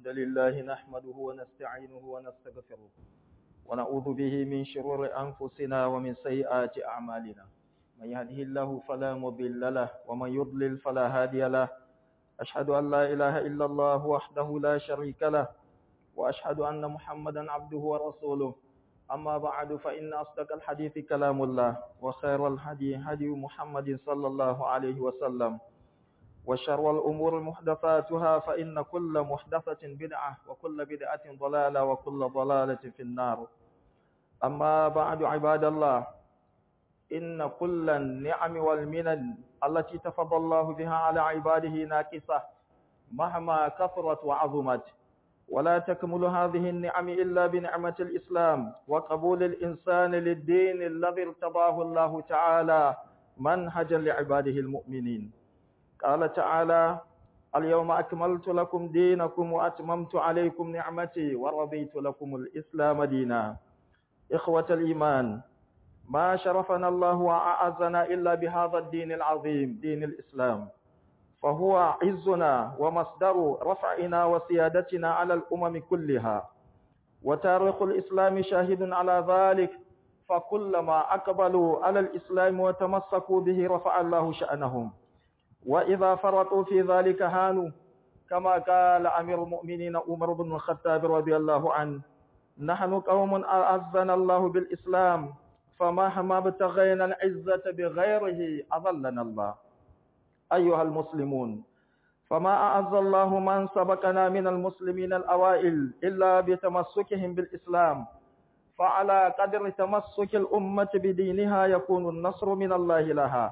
الحمد لله نحمده ونستعينه ونستغفره ونعوذ به من شرور أنفسنا ومن سيئات أعمالنا من يهده الله فلا مضل له ومن يضلل فلا هادي له أشهد أن لا إله إلا الله وحده لا شريك له وأشهد أن محمدا عبده ورسوله أما بعد فإن أصدق الحديث كلام الله وخير الهدي هدي محمد صلى الله عليه وسلم وشر الأمور محدثاتها فإن كل محدثة بدعة وكل بدعة ضلالة وكل ضلالة في النار أما بعد عباد الله إن كل النعم والمنن التي تفضل الله بها على عباده ناكسة مهما كثرت وعظمت ولا تكمل هذه النعم إلا بنعمة الإسلام وقبول الإنسان للدين الذي ارتضاه الله تعالى منهجا لعباده المؤمنين قال تعالى اليوم أكملت لكم دينكم وأتممت عليكم نعمتي ورضيت لكم الإسلام دينا إخوة الإيمان ما شرفنا الله وأعزنا إلا بهذا الدين العظيم دين الإسلام فهو عزنا ومصدر رفعنا وسيادتنا على الأمم كلها وتاريخ الإسلام شاهد على ذلك فكلما أقبلوا على الإسلام وتمسكوا به رفع الله شأنهم وإذا فرطوا في ذلك هانوا كما قال أمير المؤمنين عمر بن الخطاب رضي الله عنه نحن قوم أعزنا الله بالإسلام فمهما ابتغينا العزة بغيره أظلنا الله أيها المسلمون فما أعز الله من سبقنا من المسلمين الأوائل إلا بتمسكهم بالإسلام فعلى قدر تمسك الأمة بدينها يكون النصر من الله لها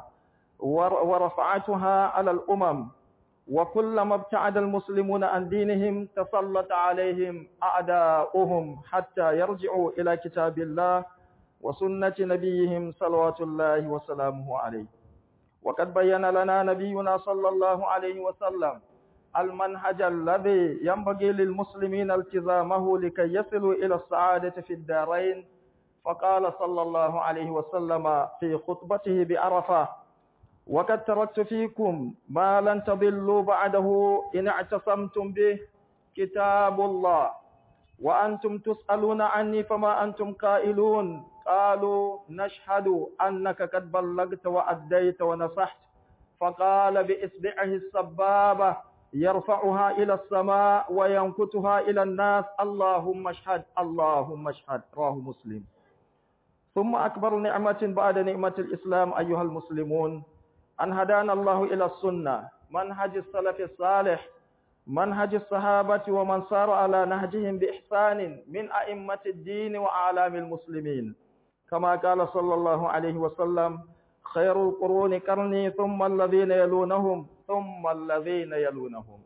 ورفعتها على الأمم وكلما ابتعد المسلمون عن دينهم تسلط عليهم أعداؤهم حتى يرجعوا إلى كتاب الله وسنة نبيهم صلوات الله وسلامه عليه وقد بين لنا نبينا صلى الله عليه وسلم المنهج الذي ينبغي للمسلمين التزامه لكي يصلوا إلى السعادة في الدارين فقال صلى الله عليه وسلم في خطبته بعرفة وقد تركت فيكم ما لن تضلوا بعده إن اعتصمتم به كتاب الله وأنتم تسألون عني فما أنتم قائلون قالوا نشهد أنك قد بلغت وأديت ونصحت فقال بإصبعه السبابة يرفعها إلى السماء وينكتها إلى الناس اللهم اشهد اللهم اشهد رواه مسلم ثم أكبر نعمة بعد نعمة الإسلام أيها المسلمون أن هدانا الله إلى السنة منهج السلف الصالح منهج الصحابة ومن سار على نهجهم بإحسان من أئمة الدين وأعلام المسلمين كما قال صلى الله عليه وسلم خير القرون قرني ثم الذين يلونهم ثم الذين يلونهم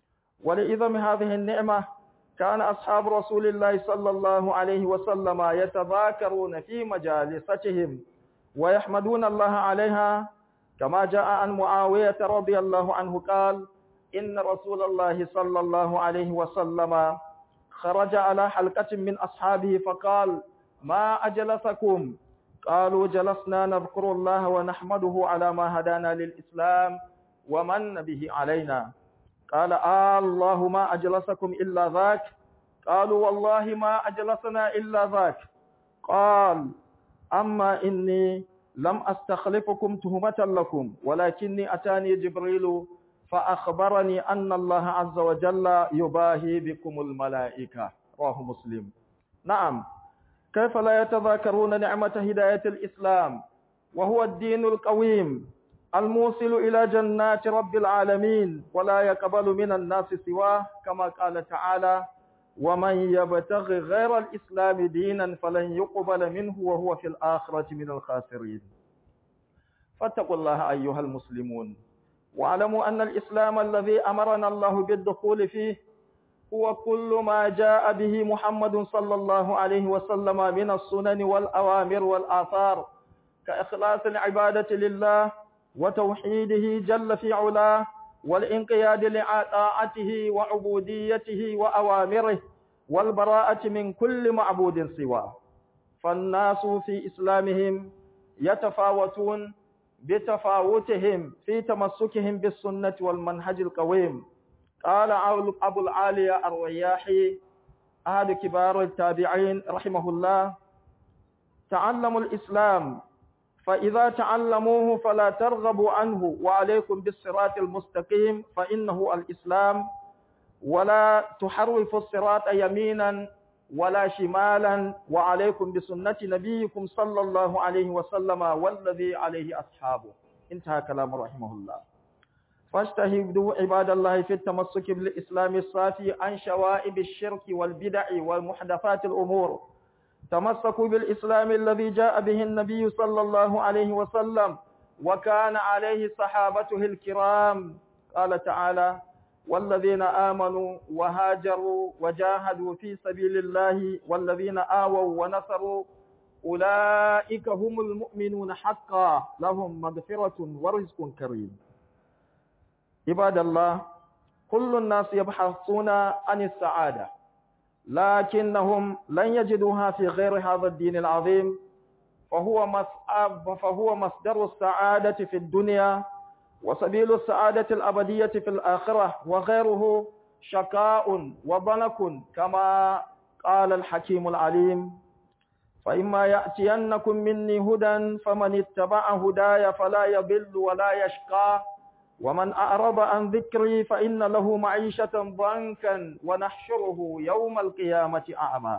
ولإذم هذه النعمة كان أصحاب رسول الله صلى الله عليه وسلم يتذاكرون في مجالستهم ويحمدون الله عليها كما جاء عن معاوية رضي الله عنه قال إن رسول الله صلى الله عليه وسلم خرج على حلقة من أصحابه فقال ما أجلسكم قالوا جلسنا نذكر الله ونحمده على ما هدانا للإسلام ومن به علينا قال آه الله ما أجلسكم إلا ذاك قالوا والله ما أجلسنا إلا ذاك قال أما إني لم أستخلفكم تهمة لكم ولكني أتاني جبريل فأخبرني أن الله عز وجل يباهي بكم الملائكة رواه مسلم نعم كيف لا يتذاكرون نعمة هداية الإسلام وهو الدين القويم الموصل إلى جنات رب العالمين ولا يقبل من الناس سواه كما قال تعالى ومن يبتغ غير الإسلام دينا فلن يقبل منه وهو في الآخرة من الخاسرين فاتقوا الله أيها المسلمون واعلموا أن الإسلام الذي أمرنا الله بالدخول فيه هو كل ما جاء به محمد صلى الله عليه وسلم من السنن والأوامر والآثار كإخلاص العبادة لله وتوحيده جل في علاه والانقياد لطاعته وعبوديته وأوامره والبراءة من كل معبود سواه فالناس في إسلامهم يتفاوتون بتفاوتهم في تمسكهم بالسنة والمنهج القويم قال أبو العالية الرياحي أحد كبار التابعين رحمه الله تعلموا الإسلام فإذا تعلموه فلا ترغبوا عنه وعليكم بالصراط المستقيم فإنه الإسلام ولا تحرفوا الصراط يمينا ولا شمالا وعليكم بسنة نبيكم صلى الله عليه وسلم والذي عليه أصحابه انتهى كلام رحمه الله فاجتهدوا عباد الله في التمسك بالإسلام الصافي عن شوائب الشرك والبدع والمحدثات الأمور تمسكوا بالإسلام الذي جاء به النبي صلى الله عليه وسلم وكان عليه صحابته الكرام قال تعالى والذين آمنوا وهاجروا وجاهدوا في سبيل الله والذين آووا ونصروا أولئك هم المؤمنون حقا لهم مغفرة ورزق كريم عباد الله كل الناس يبحثون عن السعادة لكنهم لن يجدوها في غير هذا الدين العظيم فهو مصعب فهو مصدر السعادة في الدنيا وسبيل السعادة الأبدية في الآخرة وغيره شقاء وضنك كما قال الحكيم العليم فإما يأتينكم مني هدى فمن اتبع هداي فلا يضل ولا يشقى ومن أعرض عن ذكري فإن له معيشة ضنكا ونحشره يوم القيامة أعمى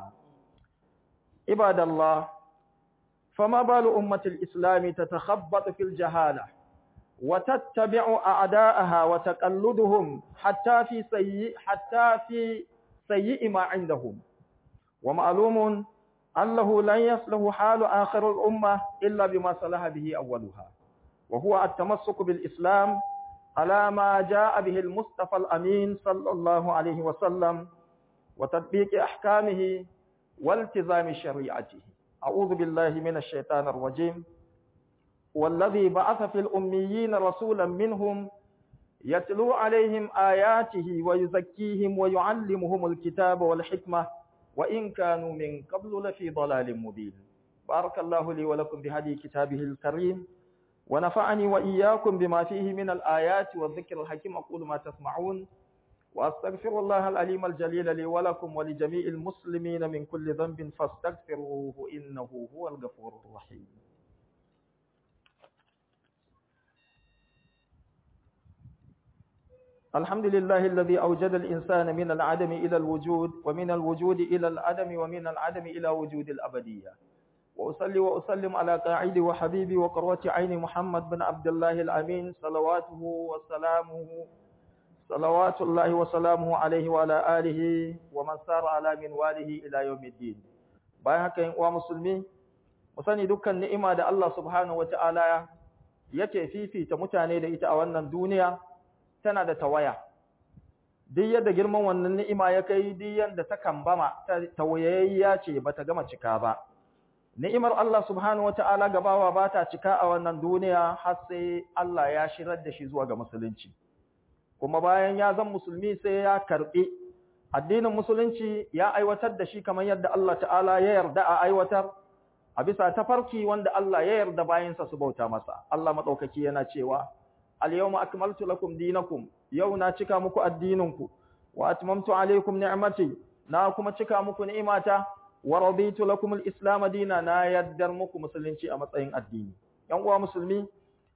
عباد الله فما بال أمة الإسلام تتخبط في الجهالة وتتبع أعداءها وتقلدهم حتى في سيء حتى في سيء ما عندهم ومعلوم أنه لن يصلح حال آخر الأمة إلا بما صلح به أولها وهو التمسك بالإسلام على ما جاء به المصطفى الأمين صلى الله عليه وسلم وتطبيق أحكامه والتزام شريعته أعوذ بالله من الشيطان الرجيم والذي بعث في الأميين رسولا منهم يتلو عليهم آياته ويزكيهم ويعلمهم الكتاب والحكمة وإن كانوا من قبل لفي ضلال مبين بارك الله لي ولكم بهدي كتابه الكريم ونفعني وإياكم بما فيه من الآيات والذكر الحكيم أقول ما تسمعون وأستغفر الله العليم الجليل لي ولكم ولجميع المسلمين من كل ذنب فاستغفروه إنه هو الغفور الرحيم الحمد لله الذي أوجد الإنسان من العدم إلى الوجود ومن الوجود إلى العدم ومن العدم إلى وجود الأبدية وأصلي وأسلم على قاعدي وحبيبي وقروة عين محمد بن عبد الله الأمين صلواته وسلامه صلوات الله وسلامه عليه وعلى آله ومن سار على منواله إلى يوم الدين bayan haka yin uwa musulmi mu sani dukkan ni'ima da Allah subhanahu wata'ala yake fifita mutane da ita a wannan duniya tana da tawaya duk yadda girman wannan ni'ima ya kai duk yadda ta kambama tawayayya ce bata gama cika ba ni'imar Allah subhanahu wata'ala gabawa ba ta cika a wannan duniya har sai Allah ya shirar da shi zuwa ga musulunci kuma bayan ya zan musulmi sai ya karbi addinin musulunci ya aiwatar da shi kamar yadda Allah ta'ala ya yarda a aiwatar a bisa tafarki wanda Allah ya yarda bayansa su bauta masa Allah madaukaki yana cewa al-yawma akmaltu lakum dinakum yau na cika muku addininku wa atmamtu alaykum ni'mati na kuma cika muku ni'imata wa raditu lakum al-islam dina na yaddar muku musulunci a matsayin addini yan uwa musulmi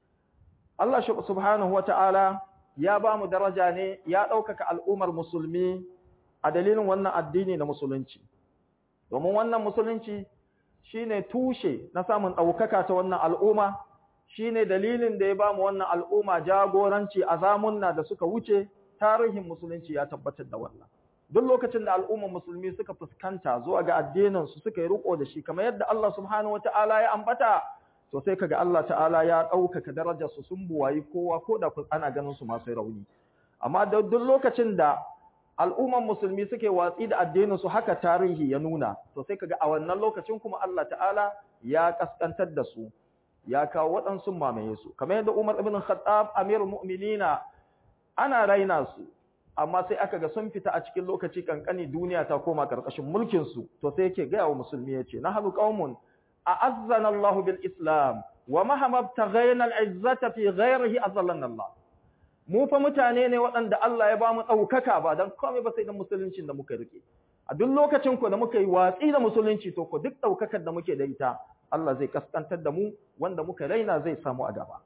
Allah subhanahu wata'ala ya ba mu daraja ne ya ɗaukaka al'ummar musulmi a dalilin wannan addini na musulunci domin wannan musulunci shine tushe na samun ɗaukaka ta wannan al'umma shine dalilin da ya ba mu wannan al'umma jagoranci a zamunna da suka wuce tarihin musulunci ya tabbatar da wannan duk lokacin da al'ummar musulmi suka fuskanta zuwa ga addinin su suka yi riko da shi kamar yadda Allah subhanahu wataala ya ambata to sai kaga Allah ta'ala ya ɗaukaka darajar su sun buwayi kowa ko da ana ganin su masu rauni amma duk lokacin da al'ummar musulmi suke watsi da addinin su haka tarihi ya nuna to sai kaga a wannan lokacin kuma Allah ta'ala ya kaskantar da su ya kawo waɗansu mamaye su kamar yadda Umar ibn Khattab amirul mu'minina ana raina su amma sai aka ga sun fita a cikin lokaci kankani duniya ta koma karkashin mulkin su to sai yake ga wa musulmi yace nahnu qaumun a'azzana Allah bil Islam wa mahama taghayna al izzata fi ghayrihi azallana Allah mu fa mutane ne waɗanda Allah ya ba mu ɗaukaka ba don komai ba sai da musuluncin da muka rike a duk lokacin ku da muka yi watsi da musulunci to ku duk ɗaukakar da muke da ita Allah zai kaskantar da mu wanda muka raina zai samu a gaba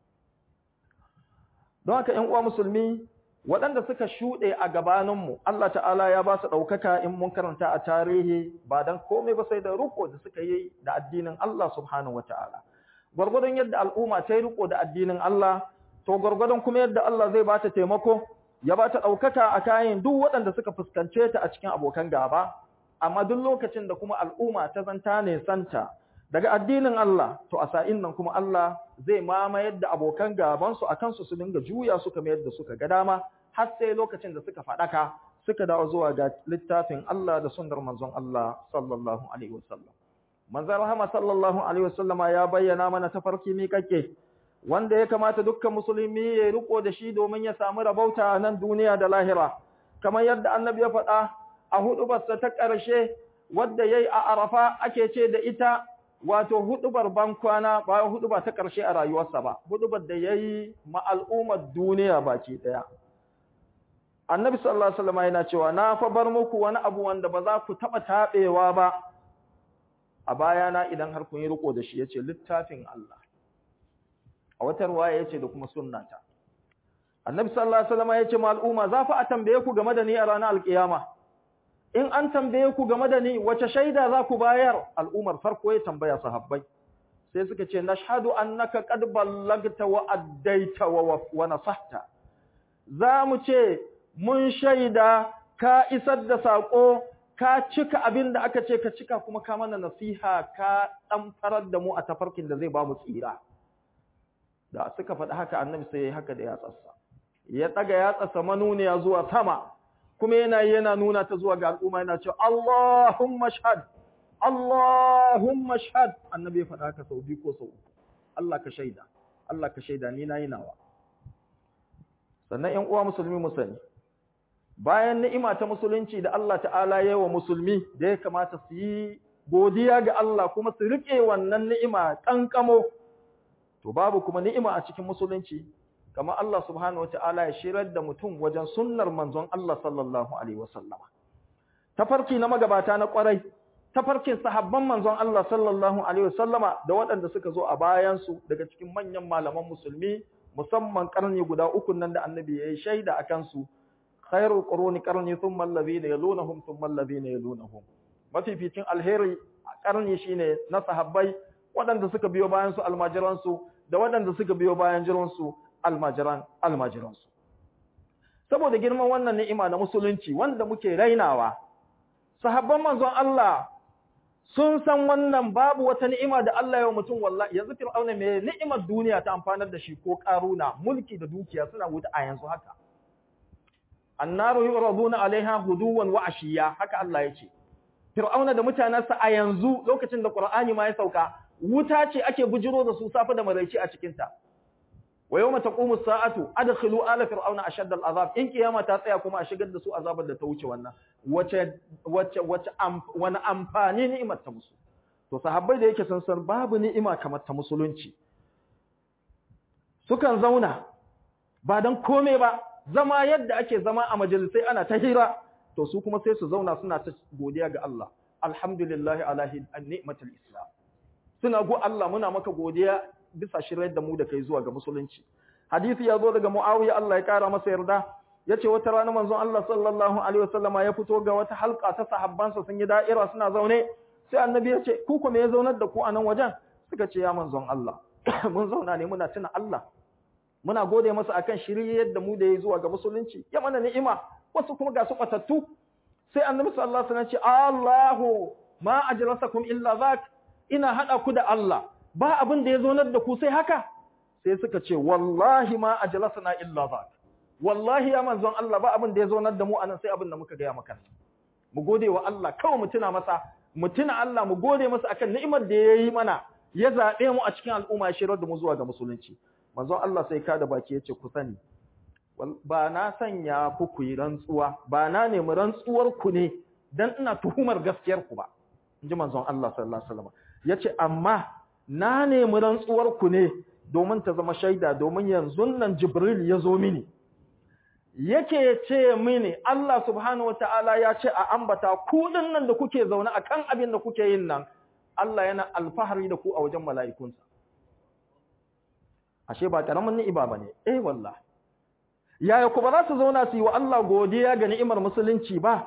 don haka ƴan uwa musulmi waɗanda suka shuɗe a gabaninmu Allah ta'ala ya ba su ɗaukaka in mun karanta a tarihi ba don komai ba sai da riko da suka yi da addinin Allah subhanahu wata'ala gwargwadon yadda al'umma ta yi riko da addinin Allah to gwargwadon kuma yadda Allah zai ba ta taimako ya ba ta ɗaukaka a kayan duk waɗanda suka fuskance ta a cikin abokan gaba amma duk lokacin da kuma al'umma ta zanta ne santa daga addinin Allah to a sa'in nan kuma Allah zai mamayar da abokan gabansu a kansu su dinga juya su kamar yadda suka ga dama har sai lokacin da suka faɗaka suka dawo zuwa ga littafin Allah da sunnar manzon Allah sallallahu alaihi wasallam manzon rahama sallallahu alaihi wasallam ya bayyana mana tafarki miƙaƙe wanda ya kamata dukkan musulmi ya riko da shi domin ya samu rabauta a nan duniya da lahira kamar yadda annabi ya faɗa a hudubarsa ta ƙarshe wadda yayi a Arafa ake ce da ita wato hudubar bankwana ba huduba ta ƙarshe a rayuwarsa ba hudubar da yayi ma al'ummar duniya baki daya annabi sallallahu alaihi wasallam yana cewa na fa bar muku wani abu wanda ba za ku taba tabewa ba a bayana idan har kun yi riko da shi yace littafin Allah a wata ruwaya yace da kuma sunnata annabi sallallahu alaihi wasallam yace ma al'umma za fa a tambaye ku game da ni a ranar alkiyama in an tambaye ku game da ni wace shaida za ku bayar al'umar farko ya tambaya sahabbai sai suka ce nashhadu annaka qad ballagta wa addaita wa wa nasahta za mu ce mun shaida ka isar da sako ka cika abin da aka ce ka cika kuma ka mana nasiha ka dan farar da mu a tafarkin da zai ba mu tsira da suka faɗi haka annabi sai ya yi haka da yatsarsa ya tsaga yatsarsa manuniya zuwa sama kuma yana yana nuna ta zuwa ga al'umma yana cewa Allahumma shahad Allahumma shahad annabi ya faɗa haka sau biyu ko sau uku Allah ka shaida Allah ka shaida ni nayi nawa sannan ƴan uwa musulmi mu sani bayan ni'ima ta musulunci da Allah ta'ala ya wa musulmi da ya kamata su yi godiya ga Allah kuma su rike wannan ni'ima kankamo to babu kuma ni'ima a cikin musulunci kamar Allah subhanahu wata'ala ya shirar da mutum wajen sunnar manzon Allah sallallahu alaihi wasallama tafarki na magabata na kwarai tafarkin sahabban manzon Allah sallallahu alaihi wasallama da waɗanda suka zo a bayan su daga cikin manyan malaman musulmi musamman karni guda uku nan da annabi ya yi shaida akan su khairul quruni qarni thumma alladhina yalunhum thumma alladhina yalunhum mafificin alheri karni shine na sahabbai waɗanda suka biyo bayan su almajiran su da waɗanda suka biyo bayan jiran su almajiran almajiransu saboda girman wannan ni'ima na musulunci wanda muke rainawa sahabban manzon Allah sun san wannan babu wata ni'ima da Allah ya wa mutum wallahi yanzu fir'auna me ni'imar duniya ta amfanar da shi ko karuna mulki da dukiya suna wuta a yanzu haka annaru yuraduna alaiha huduwan wa ashiya haka Allah ya ce fir'auna da mutanansa a yanzu lokacin da qur'ani ma ya sauka wuta ce ake bujiro da su safi da maraici a cikin ta wa yawma taqumu as-sa'atu adkhilu ala fir'auna ashadda al-azab in kiyama ta tsaya kuma a shigar da su azabar da ta wuce wannan wace wace wace wani amfani ni'imar ta musu to sahabbai da yake san san babu ni'ima kamar ta musulunci sukan zauna ba dan kome ba zama yadda ake zama a majalisai ana ta hira to su kuma sai su zauna suna ta godiya ga Allah alhamdulillah ala ni'matul islam suna go Allah muna maka godiya bisa shiryar da mu da kai zuwa ga musulunci hadisi ya zo daga Muawiya Allah ya kara masa yarda yace wata rana manzon Allah sallallahu alaihi wasallama ya fito ga wata halka ta sahabbansa sun yi da'ira suna zaune sai annabi ya ce ku kuma ya zaunar da ku a nan wajen suka ce ya manzon Allah mun zauna ne muna tuna Allah muna gode masa akan shiryar da mu da ya zuwa ga musulunci ya mana ni'ima wasu kuma ga su batattu sai annabi sallallahu alaihi wasallam ce Allahu ma ajlasakum illa zak ina hada ku da Allah ba abin da ya zonar da ku sai haka sai suka ce wallahi ma ajlasana illa zak wallahi ya manzon Allah ba abin da ya zonar da mu anan sai abin da muka ga ya maka mu gode wa Allah kawai mu tuna masa mu tuna Allah mu gode masa akan ni'imar da ya yi mana ya zabe mu a cikin al'umma ya shirar da mu zuwa ga musulunci manzon Allah sai ka da baki yace ku sani ba na sanya ku ku yi rantsuwa ba na nemi rantsuwar ku ne dan ina tuhumar gaskiyar ku ba inji manzon Allah sallallahu alaihi wasallam yace amma na nemi rantsuwar ku ne domin ta zama shaida domin yanzu nan Jibril ya zo mini yake ce mini Allah subhanahu wataala ya ce a ambata ku nan da kuke zaune akan abin da kuke yin nan Allah yana alfahari da ku a wajen mala'ikunsa ashe ba karamin ni'iba bane eh wallahi yaya ku ba za su zauna su yi wa Allah godiya ga ni'imar musulunci ba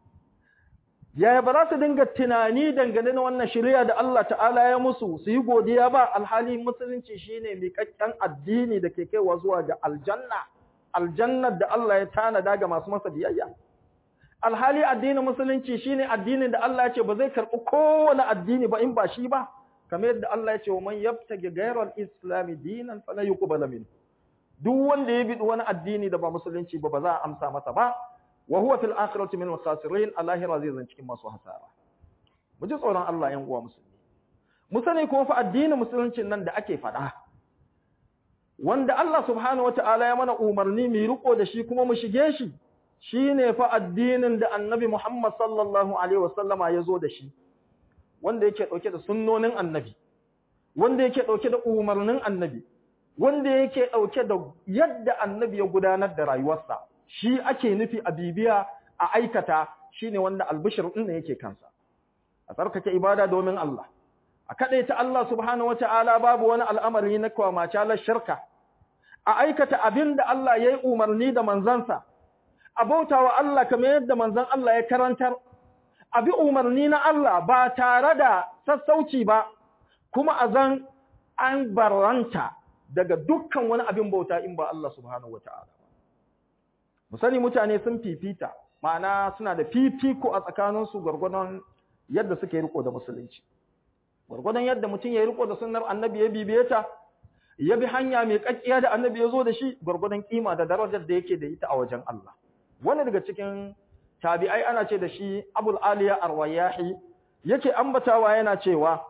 yaya ba za su dinga tunani dangane na wannan shari'a da Allah ta'ala ya musu su yi godiya ba alhali musulunci shine miƙaƙƙen addini da ke kaiwa zuwa ga aljanna aljannar da Allah ya tanada ga masu masa biyayya alhali addinin musulunci shine addinin da Allah ya ce ba zai karɓi kowane addini ba in ba shi ba kamar yadda Allah ya ce wa man yabtagi ghayra al-islam dinan fala yuqbal minhu duk wanda ya bi wani addini da ba musulunci ba ba za a amsa masa ba wa huwa fil akhirati min al-khasirin allahira zai zan cikin masu hasara mu ji tsoron Allah yan uwa musulmi mu sani kuma fa addinin musuluncin nan da ake faɗa wanda Allah subhanahu wata'ala ya mana umarni mu riko da shi kuma mu shige shi shine fa addinin da annabi Muhammad sallallahu alaihi wasallama ya zo da shi wanda yake dauke da sunnonin annabi wanda yake dauke da umarnin annabi wanda yake dauke da yadda annabi ya gudanar da rayuwarsa shi ake nufi a bibiya a aikata shine wanda albishir din ne yake kansa a tsarkake ibada domin Allah a kadaita Allah subhanahu wataala babu wani al'amari na kwamace la shirka a aikata abinda Allah yayi umarni da manzansa a bautawa Allah kamar yadda manzon Allah ya karantar abi umarni na Allah ba tare da sassauci ba kuma azan an barranta daga dukkan wani abin bauta in ba Allah subhanahu wataala mu sani mutane sun fifita ma'ana suna da fifiko a tsakaninsu gwargwadon yadda suke riko da musulunci gwargwadon yadda mutum ya riko da sunnar annabi ya bibiye ta ya bi hanya mai kakkiya da annabi ya zo da shi gwargwadon kima da darajar da yake da ita a wajen Allah wani daga cikin tabi'ai ana ce da shi Abul Aliya Ar-Wayahi yake ambatawa yana cewa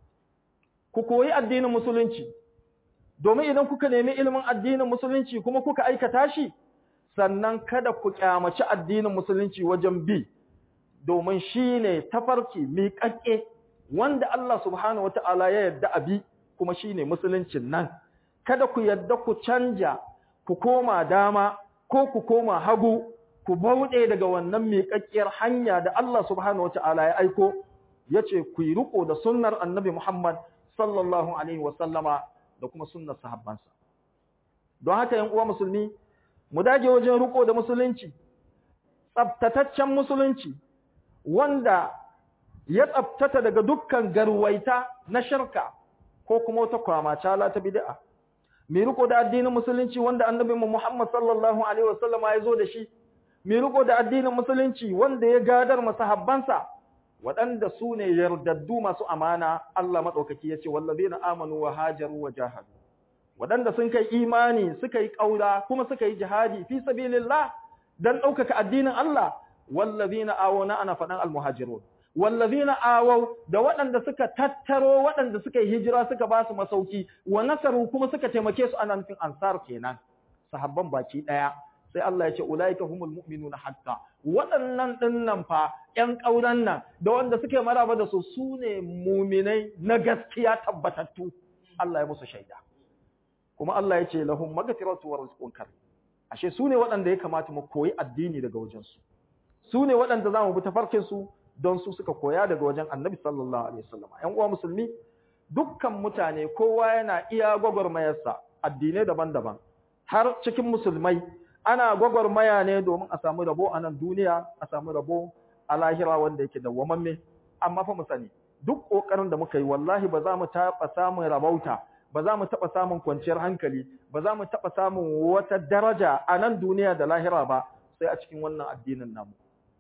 ku koyi addinin musulunci domin idan kuka nemi ilimin addinin musulunci kuma kuka aikata shi sannan kada ku kyamaci addinin musulunci wajen bi domin shine tafarki miƙaƙƙe wanda Allah subhanahu wata'ala ya yarda abi kuma shine musuluncin nan kada ku yarda ku canja ku koma dama ko ku koma hagu ku bauɗe daga wannan miƙaƙƙiyar hanya da Allah subhanahu wata'ala ya aiko yace ku yi riko da sunnar Annabi Muhammad sallallahu alaihi wa sallama da kuma sunnar sahabbansa don haka yan uwa musulmi mu dage wajen riko da musulunci tsabtataccen musulunci wanda ya tsabtata daga dukkan garwaita na shirka ko kuma wata kwamacala ta bid'a mai riko da addinin musulunci wanda annabi Muhammad sallallahu alaihi wasallam ya zo da shi mai riko da addinin musulunci wanda ya gadar masahabbansa waɗanda su ne yardaddu masu amana Allah madaukaki yace wallazina amanu wa hajaru wa jahadu waɗanda sun kai imani suka yi ƙaura kuma suka yi jihadi fi sabilillah dan ɗaukaka addinin Allah wallazina awona ana faɗan almuhajirun wallazina awaw da waɗanda suka tattaro waɗanda suka yi hijira suka ba su masauki wa nasaru kuma suka taimake su ana nufin ansar kenan sahabban baki ɗaya sai Allah ya ce ulaika humul mu'minuna hatta waɗannan ɗinnan fa ƴan ƙauran nan da wanda suke maraba da su sune muminai na gaskiya tabbatattu Allah ya musu shaida kuma Allah ya ce lahum maghfiratu wa rizqun karim ashe sune waɗanda ya kamata mu koyi addini daga wajen su sune waɗanda zamu bi tafarkin su don su suka koya daga wajen Annabi sallallahu alaihi wasallam ƴan uwa musulmi dukkan mutane kowa yana iya gwagwarmayarsa addinai daban-daban har cikin musulmai ana gwagwarmaya ne domin a samu rabo a nan duniya a samu rabo a lahira wanda yake dawwamamme amma fa mu sani duk kokarin da muka yi wallahi ba za mu taɓa samun rabauta ba za mu taɓa samun kwanciyar hankali ba za mu taɓa samun wata daraja a nan duniya da lahira ba sai a cikin wannan addinin namu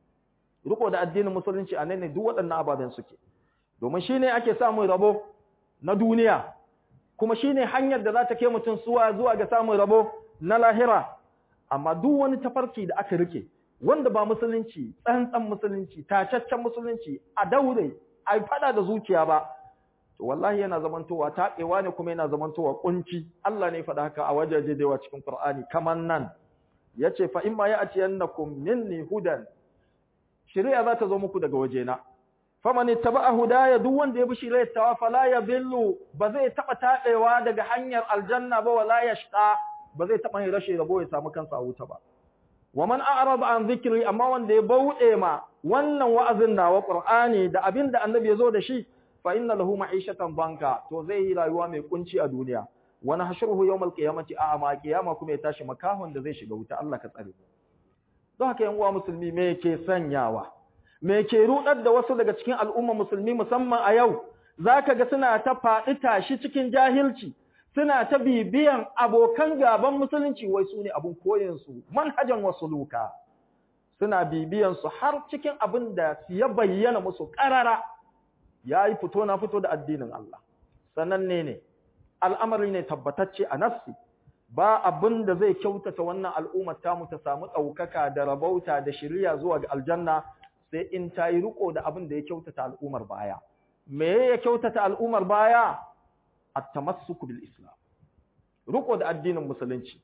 riko da addinin musulunci a nan ne duk waɗannan ababen suke domin shine ake samun rabo na duniya kuma shine hanyar da za ta kai mutum suwa zuwa ga samun rabo na lahira amma duk wani tafarki da aka rike wanda ba musulunci tsantsan musulunci tacaccen musulunci a daure a fada da zuciya ba to wallahi yana zamantowa taɓewa ne kuma yana zamantowa kunci Allah ne faɗa haka a wajaje da yawa cikin Qur'ani kaman nan yace fa imma ya'tiyannakum minni hudan shari'a za ta zo muku daga wajena faman ittaba'a hudaya duk wanda ya bi shirye tawa fala yadhillu ba zai taba tadewa daga hanyar aljanna ba wala yashqa ba zai taba yin rashin rabo ya samu kansa a wuta ba wa man a'rada an dhikri amma wanda ya bauɗe ma wannan wa'azin nawa qur'ani da abinda annabi ya zo da shi fa inna lahu ma'ishatan banka to zai yi rayuwa mai kunci a duniya wa nahshuruhu yawmal qiyamati a'ma qiyama kuma ya tashi makahon da zai shiga wuta Allah ka tsare don haka yan uwa musulmi me yake sanyawa me ke rudar da wasu daga cikin al'umma musulmi musamman a yau zaka ga suna ta faɗi tashi cikin jahilci suna ta bibiyan abokan gaban musulunci wai su ne abin koyinsu manhajan wasu luka suna bibiyan su har cikin abin da ya bayyana musu ƙarara ya yi fito na fito da addinin Allah sananne ne al'amari ne tabbatacce a nafsi ba abin da zai kyautata wannan al'ummar tamu ta samu ɗaukaka da rabauta da shirya zuwa ga aljanna sai in ta yi riko da abin da ya kyautata al'ummar baya me ya kyautata al'ummar baya at-tamassuku bil islam riko da addinin musulunci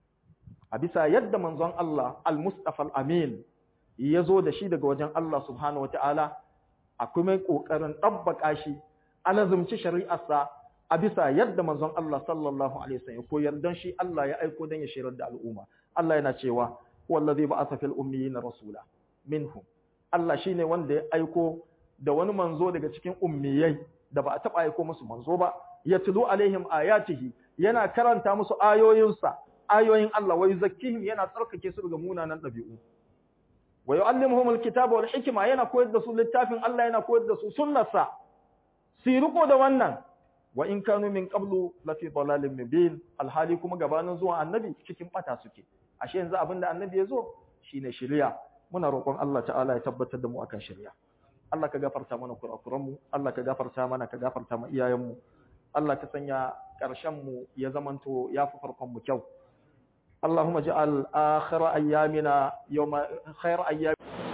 a bisa yadda manzon Allah al-mustafa al-amin ya zo da shi daga wajen Allah subhanahu wataala akwai mai kokarin tabbaka shi alazumci shari'arsa a bisa yadda manzon Allah sallallahu alaihi wasallam koyar dan shi Allah ya aiko dan ya shirar da al'umma Allah yana cewa wallazi ba'atha fil ummiyina rasula minhum Allah shine wanda ya aiko da wani manzo daga cikin ummiyai da ba a taba aiko musu manzo ba yatlu alaihim ayatihi yana karanta musu ayoyinsa ayoyin Allah wa yuzakkihim yana tsarkake su daga munanan dabi'u wa yu'allimuhum alkitaba wal hikma yana koyar da su littafin Allah yana koyar da su sunnarsa su riko da wannan wa in kanu min qablu la fi dalalin mubin alhali kuma gabanin zuwa annabi cikin bata suke ashe yanzu abinda annabi ya zo shine shari'a muna roƙon Allah ta'ala ya tabbatar da mu akan shari'a Allah ka gafarta mana kurakuran mu Allah ka gafarta mana ka gafarta ma iyayen mu Allah ka sanya ƙarshen mu ya zamanto yafi farkon mu kyau اللهم اجعل آخر أيامنا يوم خير أيام